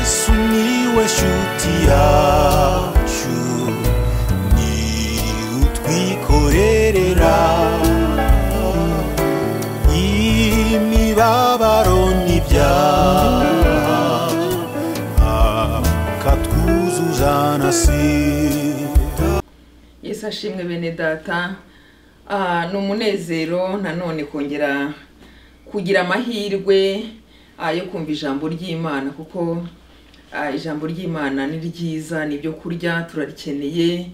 sumiłeś utiaciu ni utwikorerera imibabaro n'ibyaha akatwuzuza na sida yesu ashimwe bene data Ah, ni umunezero nanone kongera kugira amahirwe ah, yo kumva ijambo ry'imana kuko ah, ijambo ry'imana ni ryiza ni ibyo kurya turarikeneye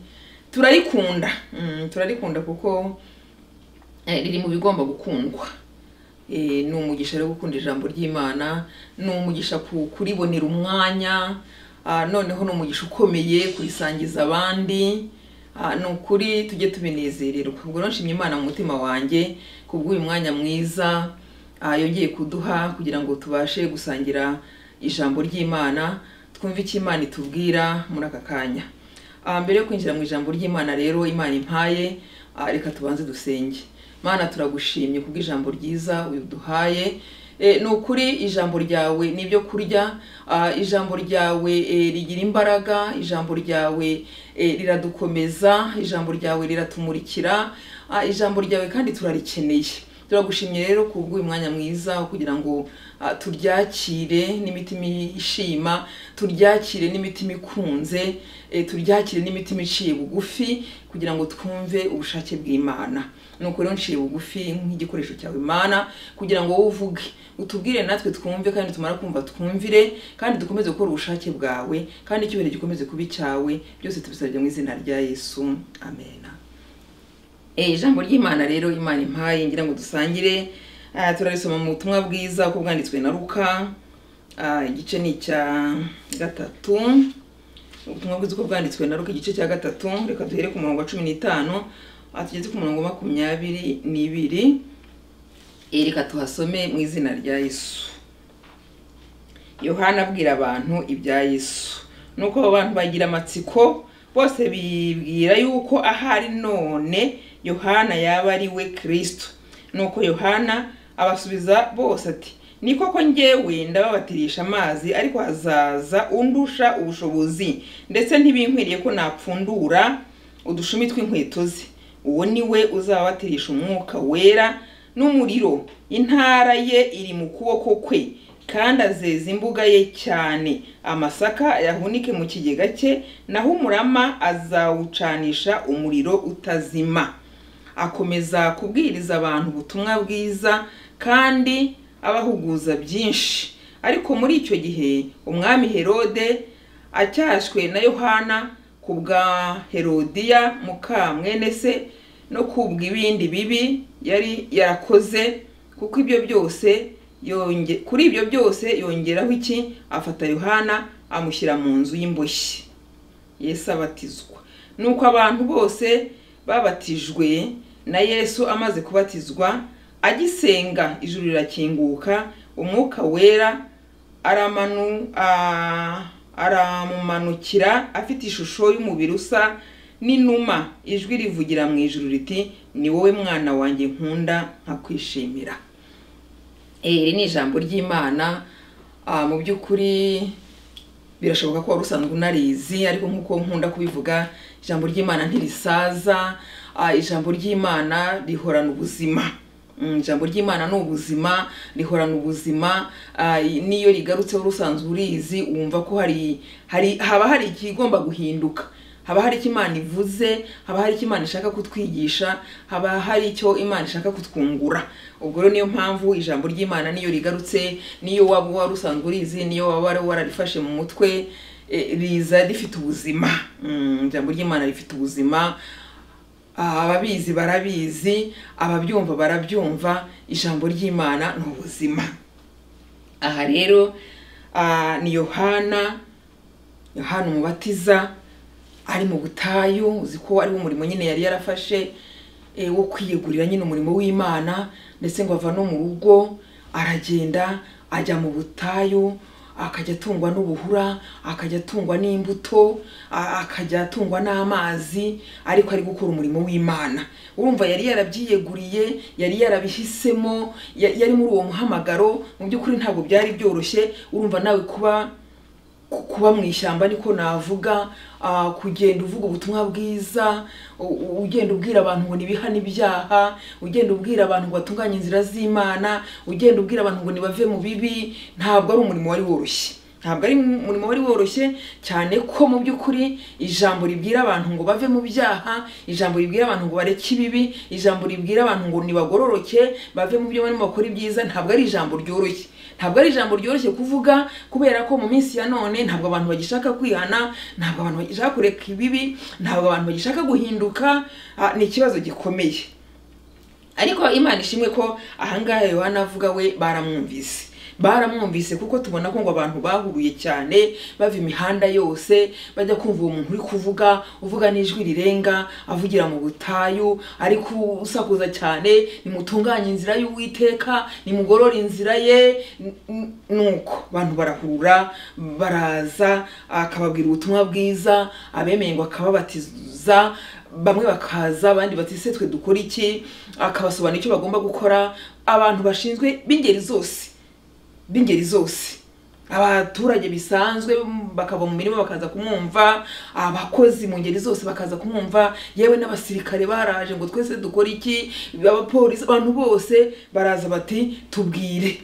turarikunda Mm, turarikunda kuko eh, riri mu bigomba gukundwa Eh, ni umugisha rero gukunda ijambo ry'imana ni umugisha ku- kuribonera umwanya Ah, noneho ni umugisha ukomeye kurisangiza abandi Ah, ni ukuri tujye tubinezererwa ubwo rero nshimye imana mu mutima wanjye kubw'uyu mwanya mwiza ah, yongeye kuduha kugira ngo tubashe gusangira ijambo ry'imana twumve icyo imana itubwira muri aka kanya Ah, mbere yo kwinjira mu ijambo ry'imana rero imana impaye ah, reka tubanze dusenge mana turagushimye kubw'ijambo ryiza uduhaye Eh, ni ukuri ijambo ryawe ni ibyo kurya Ah, ijambo ryawe eh, rigira imbaraga ijambo ryawe eh, riradukomeza ijambo ryawe riratumurikira Ah, ijambo ryawe kandi turarikeneye turagushimye rero kubw'uyu mwanya mwiza wo kugira ngo ah, turyakire n'imitima ishima turyakire n'imitima ikunze eh, turyakire n'imitima iciye bugufi kugira ngo twumve ubushake bw'imana nuko rero nciye bugufi nk'igikoresho cyawe imana kugira ngo wowe uvuge utubwire natwe twumve kandi tumara kumva twumvire kandi dukomeze gukora ubushake bwawe kandi icyubahiro gikomeze kuba icyawe byose tubisabye mu izina rya yesu amena Eh, ijambo ry'imana rero imana impaye ngira ngo dusangire Ah, turarisoma mu butumwa bwiza uko bwanditswe na ruka Ah, igice ni icya gatatu ubutumwa bwiza uko bwanditswe na ruka igice cya gatatu reka duhere ku murongo wa cumi n'itanu Ah, tugeze ku murongo wa makumyabiri n'ibiri Eh, reka tuhasome mu izina rya yesu yohana abwira abantu ibya yesu nuko abo bantu bagira amatsiko bose bibwira yuko ahari none yohana yaba ari we kristo nuko yohana abasubiza bose ati ni koko njyewe ndababatirisha amazi ariko hazaza undusha ubushobozi ndetse ntibinkwiriye ko napfundura udushumi tw'inkweto ze uwo ni we uzababatirisha umwuka wera n'umuriro intara ye iri mu kuboko kwe kandi azeza imbuga ye cyane amasaka ayahunike mu kigega cye naho umurama azawucanisha umuriro utazima akomeza kubwiriza abantu ubutumwa bwiza kandi abahuguza byinshi ariko muri icyo gihe umwami herode acyashywe na yohana ku bwa herodiya muka mwene se no kubwa ibindi bibi yari yarakoze kuko ibyo byose yonge kuri ibyo byose yongeraho iki afata yohana amushyira mu nzu y'imboshyi yesu abatizwa nuko abantu bose babatijwe na yesu amaze kubatizwa agisenga ijuru rirakinguka umwuka wera aramanu a- aramumanukira afite ishusho y'umubiri usa n'inuma ijwi rivugira mu ijuru riti ni wowe mwana wanjye nkunda nkakwishimira Eh, iri ni ijambo ry'imana Ah, mu by'ukuri birashoboka ko wari usanzwe unarizi ariko nk'uko nkunda kubivuga ijambo ry'imana ntirisaza Ah, ijambo ry'imana rihorana ubuzima Mm, ijambo ry'imana ni ubuzima rihorana ubuzima Ah, i- n'iyo rigarutse wari usanzwe urizi wumva ko hari hari haba hari ikigomba guhinduka haba hari icyo imana ivuze haba hari icyo imana ishaka kutwigisha haba hari icyo imana ishaka kutwungura ubwo rero niyo mpamvu ijambo ry'imana niyo rigarutse niyo waba wari usanzwe urizi niyo waba wari wararifashe mu mutwe eh, riza rifite ubuzima Mm, ijambo ry'imana rifite ubuzima Ah, ababizi barabizi ababyumva barabyumva ijambo ry'imana ni ubuzima aha rero ah, ni yohana yohana umubatiza ari mu butayu uzi ko ari umurimo nyine yari yarafashe eh, wo kwiyegurira nyine umurimo w'imana ndetse ngo ava no mu rugo aragenda ajya mu butayu akajya atungwa n'ubuhura akajya atungwa n'imbuto a- akajya atungwa n'amazi ariko ari gukora umurimo w'imana urumva yari yarabyiyeguriye yari yarabihisemo ya- yari muri uwo muhamagaro mu by'ukuri ntabwo byari byoroshye urumva nawe kuba ku- kuba mu ishyamba niko navuga ah, kugenda uvuga ubutumwa bwiza u- u- ugenda ubwira abantu ngo nibiha n'ibyaha ugenda ubwira abantu ngo batunganye inzira z'imana ugenda ubwira abantu ngo nibave mu bibi ntabwo ari umurimo wari woroshye ntabwo ari umurimo wari woroshye cyane ko mu by'ukuri ijambo ribwira abantu ngo bave mu byaha ijambo ribwira abantu ngo bareke ibibi ijambo ribwira abantu ngo nibagororoke bave mu byo barimo bakora ibyiza ntabwo ari ijambo ryoroshye ntabwo ari ijambo ryoroshye kuvuga kubera ko mu minsi ya none ntabwo abantu bagishaka kwihana ntabwo abantu bagishaka kureka ibibi ntabwo abantu bagishaka guhinduka ah, ni ikibazo gikomeye ariko imana ishimwe ko ahangaha yohana avuga we baramwumvise baramwumvise kuko tubona ko ngo abantu bahuruye cyane bava imihanda yose bajya kumva uwo muntu uri kuvuga uvuga n'ijwi rirenga avugira mu butayu ari kusakuza cyane nimutunganye inzira y'uwiteka nimugorore inzira ye N- n- nuko abantu barahura baraza akababwira ubutumwa bwiza abemeye ngo akababatiza bamwe bakaza abandi bati se twe dukora iki akabasobanura icyo bagomba gukora abantu bashinzwe b'ingeri zose b'ingeri zose abaturage bisanzwe bakava mu mirima bakaza kumwumva abakozi mu ngeri zose bakaza kumwumva yewe n'abasirikare baraje ngo twese dukore iki abapolisi abantu bose baraza bati tubwire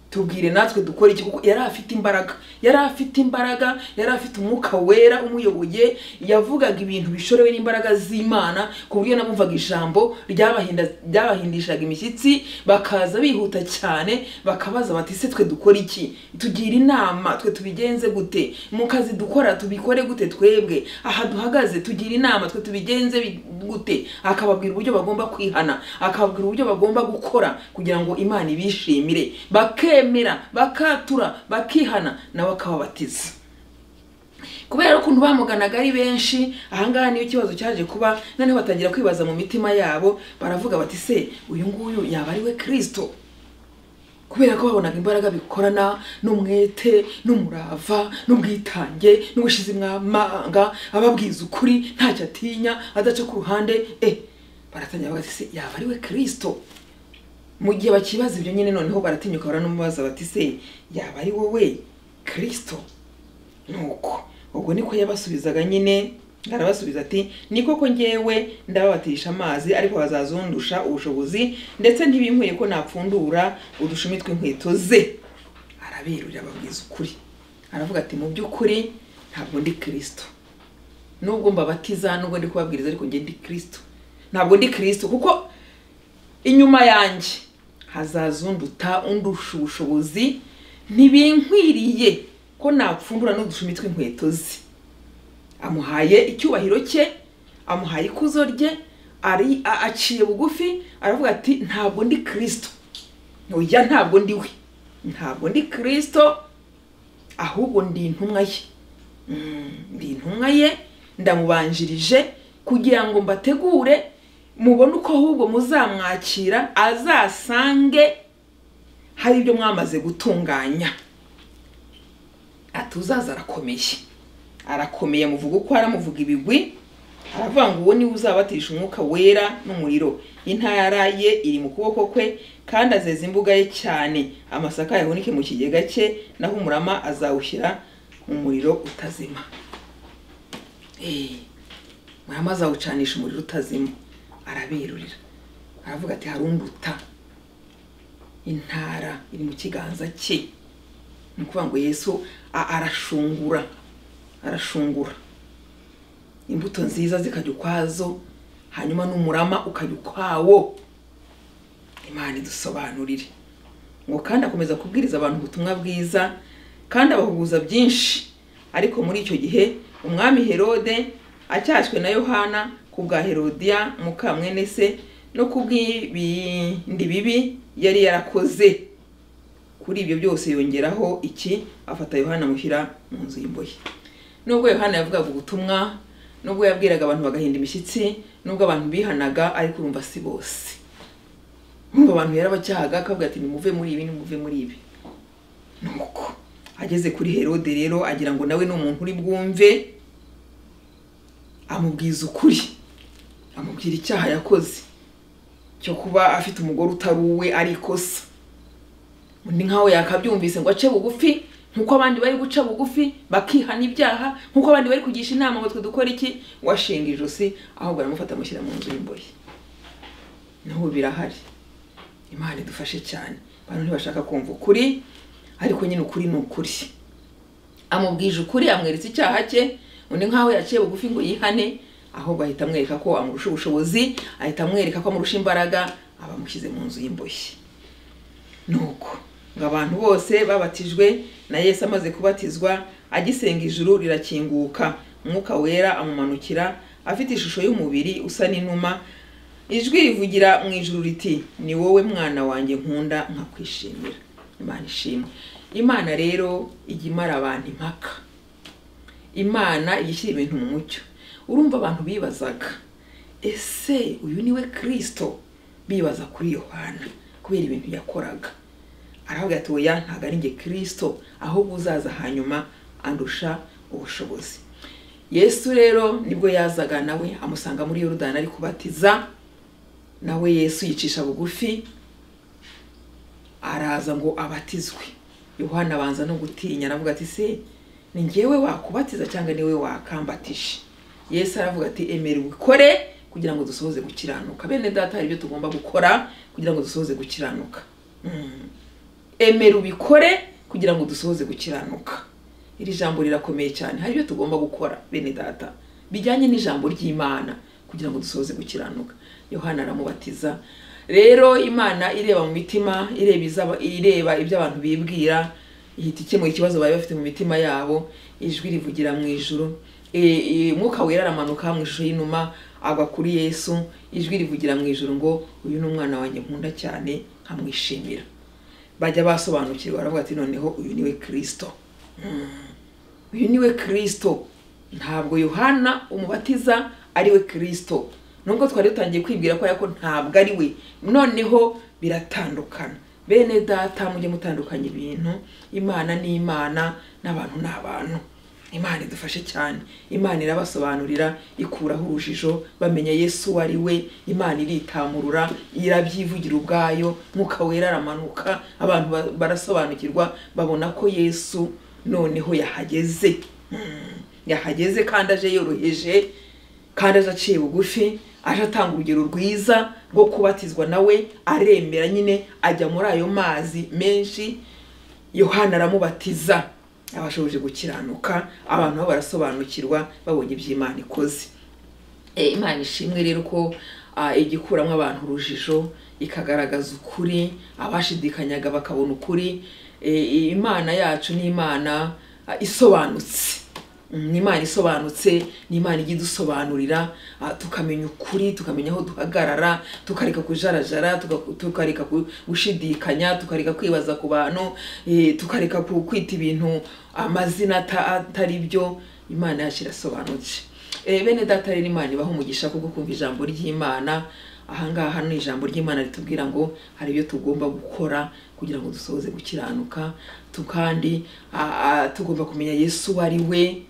tubwire natwe dukora iki kuko yari afite imbaraga yari afite imbaraga yari afite umwuka wera umuyoboye yavugaga ibintu bishorewe n'imbaraga z'imana ku buryo namumvaga ijambo ryabahinda- ryabahindishaga imishyitsi bakaza bihuta cyane bakabaza bati se twe dukora iki tugira inama twe tubigenze gute mu kazi dukora tubikore gute twebwe aha duhagaze tugira inama twe tubigenze bi- gute akababwira uburyo bagomba kwihana akababwira uburyo bagomba gukora kugira ngo imana ibishimire bakemera bakatura bakihana nawe akababatiza kubera ukuntu bamuganaga ari benshi ahangaha niyo ikibazo cyaje kuba noneho batangira kwibaza mu mitima yabo baravuga bati se uyu nguyu yaba ari we kirisito kubera ko babonaga imbaraga bikorana n'umwete n'umurava n'ubwitange n'ubushizi mwamanga ababwiza ukuri ntacyo atinya adaca ku ruhande eh baratangira bati se yaba ari we kirisito mu gihe bakibaza ibyo nyine noneho baratinyuka baranumubaza bati se yaba ari wowe kirisito nuko ubwo niko yabasubizaga nyine arabasubiza ati ni koko ngewe ndababatirisha amazi ariko bazazundusha ubushobozi ndetse ntibinkwiriye ko napfundura udushumi tw'inkweto ze araberurira ababwiza ukuri aravuga ati mu by'ukuri ntabwo ndi kirisito nubwo mbabatiza nubwo ndi kubabwiriza ariko nge ndi kirisito ntabwo ndi kirisito kuko inyuma yanjye hazaza unduta undusha ubushobozi ntibinkwiriye ko napfundura n'udushumi tw'inkweto ze amuhaye icyubahiro cye amuhaye ikuzo rye ari a- aciye bugufi aravuga ati ntabwo ndi kirisito oya ntabwo ndi we ntabwo ndi kirisito ahubwo ndi intumwa ye ndi intumwa ye ndamubanjirije kugira ngo mbategure mubone uko ahubwo muzamwakira azasange hari ibyo mwamaze gutunganya atuzaza arakomeye arakomeye amuvuga uko ari amuvuga ibigwi aravuga ngo uwo niwe uzabatisha umwuka wera n'umuriro intara ye iri mu kuboko kwe kandi azeza imbuga ye cyane amasaka yahunike mu kigega cye naho umurama azawushyira mu muriro utazima Eh, umurama azawucanisha umuriro utazima araberurira aravuga ati harunduta intara iri mu kiganza cye ni ukuvuga ngo yesu a- arashungura arashungura imbuto nziza zikajya ukwazo hanyuma n'umurama ukajya ukwawo imana idusobanurire ngo kandi akomeza kubwiriza abantu ubutumwa bwiza kandi abahuguza byinshi ariko muri icyo gihe umwami herode acyashywe na yohana ku bwa herodiya mukamwene se no ku bw'ibindi bibi yari yarakoze kuri ibyo byose yongeraho iki afata yohana amushyira mu nzu y'imbohe nubwo yohana yavugaga ubutumwa nubwo yabwiraga abantu bagahinda imishyitsi nubwo abantu bihanaga ariko urumva si bose urumva abantu yarabacyahaga akavuga ati nimuve muri ibi nimuve muri ibi nuko ageze kuri herode rero agira ngo nawe ni umuntu uri bwumve amubwiza ukuri amubwira icyaha yakoze cyo kuba afite umugore utari uwe ari ikosa undi nkawe yakabyumvise ngo ace bugufi nk'uko abandi bari guca bugufi bakihana ibyaha nk'uko abandi bari kugisha inama ngo twe dukore iki washinga ijosi ahubwo baramufata amushyira mu nzu y'imbohe naho birahari imana idufashe cyane abantu ntibashaka kumva ukuri ariko nyine ukuri ni ukuri amubwije ukuri amweretse icyaha cye undi nk'aho yaciye bugufi ngo yihane ahubwo ahita amwereka ko amurusha ubushobozi ahita amwereka ko amurusha imbaraga aba amushyize mu nzu y'imbohe nuko ngo abantu bose babatijwe na yesu amaze kubatizwa agisenga ijuru rirakinguka umwuka wera amumanukira afite ishusho y'umubiri usa n'inuma ijwi rivugira mu ijuru riti ni wowe mwana wanjye nkunda nkakwishimira imana ishimwe imana rero ijya imara abantu impaka imana ijya ishyira ibintu mu mucyo urumva abantu bibazaga ese uyu ni we kirisito bibaza kuri yohana kubera ibintu yakoraga aravuga ati oya ntabwo ari njye kirisito ahubwo uzaza hanyuma andusha ubushobozi yesu rero nibwo yazaga nawe amusanga muri yorudani ari kubatiza nawe yesu yicisha bugufi araza ngo abatizwe yohana abanza no gutinya aravuga ati se ni ngewe wakubatiza cyangwa niwe wakambatije yesu aravuga ati emera ubikore kugira ngo dusohoze gukiranuka bene data hari ibyo tugomba gukora kugira ngo dusohoze gukiranuka Mm. emera ubikore kugira ngo dusohoze gukiranuka iri jambo rirakomeye cyane hari ibyo tugomba gukora bene data bijyanye n'ijambo ry'imana kugira ngo dusohoze gukiranuka yohana aramubatiza rero imana ireba mu mitima ireba izaba- ireba ibyo abantu bibwira ihita ikemura ikibazo bari bafite mu mitima yabo ijwi rivugira mu ijuru E- e, mwuka wera aramanuka mu ishusho y'inuma agwa kuri yesu ijwi rivugira mu ijuru ngo uyu ni umwana wanjye nkunda cyane nkamwishimira bajya basobanukirwa baravuga ati noneho uyu niwe kirisito uyu niwe kirisito ntabwo yohana umubatiza ari we kirisito nubwo twari dutangiye kwibwira ko ariko ntabwo ari we noneho biratandukana bene data mujye mutandukanya ibintu imana ni imana n'abantu ni abantu imana idufashe cyane imana irabasobanurira ikuraho urujijo bamenya yesu uwo ari we imana iritamurura irabyivugira ubwayo mwuka wera aramanuka abantu ba- barasobanukirwa babona ko yesu noneho yahageze Mm, yahageze kandi aje yoroheje kandi aje aciye bugufi aje atanga urugero rwiza rwo kubatizwa nawe aremera nyine ajya muri ayo mazi menshi yohana aramubatiza abashoboje gukiranuka abantu bo barasobanukirwa babonye iby'imana ikoze E, imana ishimwe rero ko ah, ijya ikuramo abantu urujijo ikagaragaza ukuri abashidikanyaga bakabona ukuri E, e, imana yacu ni imana ah, isobanutse Mm, ni imana isobanutse ni imana ijya idusobanurira ah, tukamenya ukuri tukamenya aho duhagarara tukareka kujarajara tuka- tukareka ku- gushidikanya tukareka kwibaza ku bantu eh, tukareka ku- kwita ibintu amazina ata- atari byo imana yacu irasobanutse Eh, bene data rero imana ibaha umugisha kubwo kumva ijambo ry'imana ahangaha ni ijambo ry'imana ritubwira ngo hari ibyo tugomba gukora kugira ngo dusohoze gukiranuka tu- kandi ah, ah, tugomba kumenya yesu uwo ari we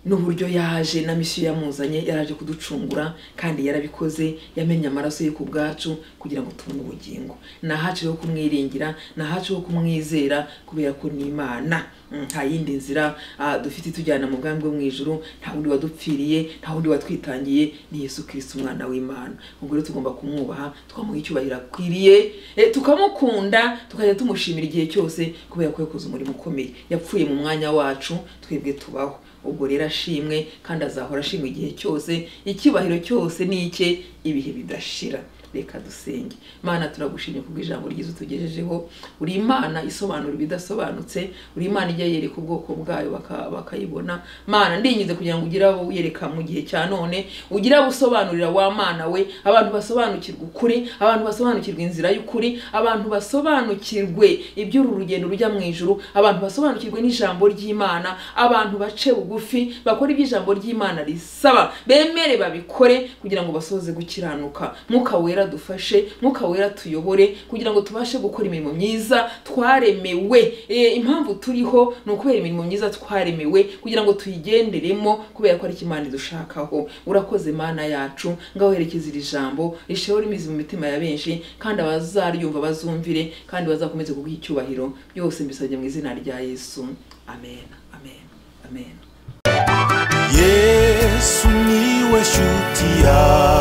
n'uburyo yaje na misiyo yamuzanye yaraje kuducungura kandi yarabikoze yamenye amaraso ye ku bwacu kugira ngo tubone ubugingo ni ahacu ho kumwiringira ni ahacu ho kumwizera kubera ko ni imana Mm, nta yindi nzira ah, dufite itujyana mu bwami bwo mu ijuru nta wundi wadupfiriye nta wundi watwitangiye ni yesu kirisita umwana w'imana ubwo rero tugomba kumwubaha tukamuha icyubahiro akwiriye eh, tukamukunda tukajya tumushimira igihe cyose kubera ko yakoze umurimo ukomeye yapfuye mu mwanya wacu twebwe tubaho ubwo rero ashimwe kandi azahora ashimwe igihe cyose icyubahiro cyose ni icye ibihe bidashira reka dusenge mana turagushimye kubwo ijambo ryiza utugejejeho uri imana isobanura ibidasobanutse uri imana ijya yereka ubwoko bwayo baka- bakayibona mana ndinyize kugira ngo ugire abo uyereka mu gihe cya none ugire abo usobanurira wa mana we abantu basobanukirwa ukuri abantu basobanukirwa inzira y'ukuri abantu basobanukirwe iby'uru rugendo rujya mu ijuru abantu basobanukirwe n'ijambo ry'imana abantu bace bugufi bakore iby'ijambo ry'imana risaba bemere babikore kugira ngo basoze gukiranuka mwuka wera wera dufashe mwuka wera tuyobore kugira ngo tubashe gukora imirimo myiza twaremewe Eh, impamvu turiho ni ukubera imirimo myiza twaremewe kugira ngo tuyigenderemo kubera ko ari cyo imana idushakaho urakoze mana yacu ngaho herekeza iri jambo risheho rimizi mu mitima ya benshi kandi abazaryumva bazumvire kandi bazakomeze kuguha icyubahiro byose mbisabye mu izina rya yesu amen amen amen yesu niwe shuti yawe